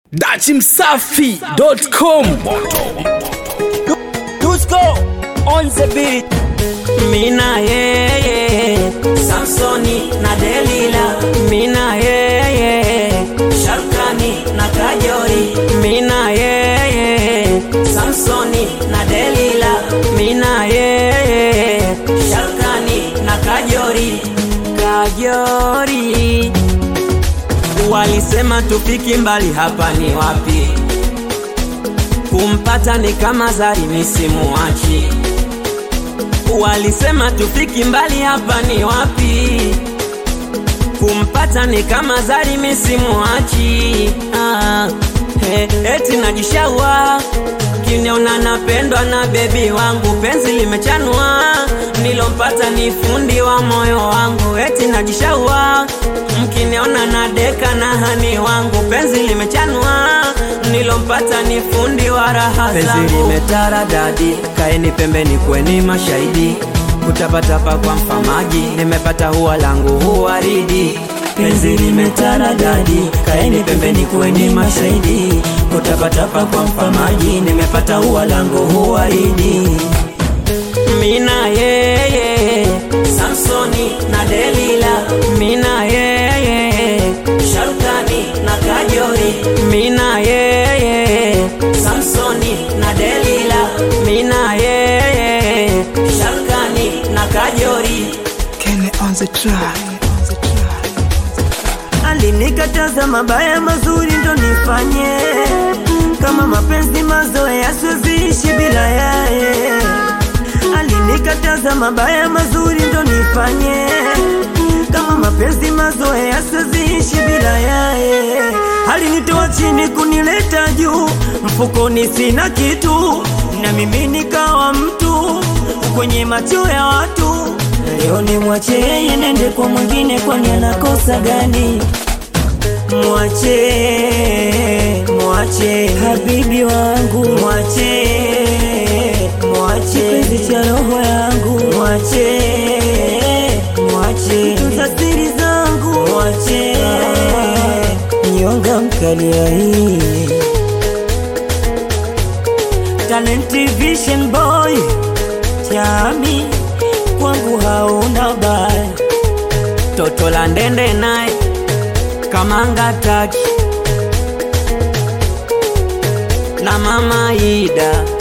dachimsafi.com Dusko on the beat. Mina yeye Samsoni na Delila Mina yeye Sharkani na Kajori Mina yeye Samsoni na Delila Mina yeye Sharkani na Kajori Kajori Walisema tufiki mbali hapa ni wapi kumpata ni kama zari misimuachi walisema tufiki mbali hapa ni wapi kumpata ni kama zari misimuachi ah, he, eti najishaua kiniona napendwa na bebi wangu penzi limechanua nilompata ni fundi wa moyo wangu eti najishaua mkiniona na deka na hani wangu penzi limechanua nilompata ni fundi wa raha penzi limetara dadi kaeni pembeni kweni mashahidi kutapatapa kwa mfamaji nimepata huwa langu huwaridi penzi limetara dadi kaeni pembeni kweni mashahidi kutapatapa kwa mfamaji nimepata huwa langu huwaridi mina yeye samsoni na delila mina yeye sharukani na kajori mina yeye samsoni na delila mina yeye sharukani na kajori Kenny on the track alinikataza mabaya mazuri ndo nifanye kama mapenzi mazoea siweziishi bila yaye alinikataza mabaya mazuri ndo nifanye kama mapenzi mazoea siweziishi bila yaye alinitoa chini kunileta juu mfukoni sina kitu na mimi nikawa mtu kwenye macho ya watu leo ni mwache yeye nende kwa mwingine kwani anakosa gani mwache mwache habibi wangu mwache mwache kipenzi cha roho yangu mwache mwache tunza siri zangu mwache nyonga mkalia hii Talent Vision Boy chami kwangu hauna baya toto la ndende naye kamanga taki na mama Ida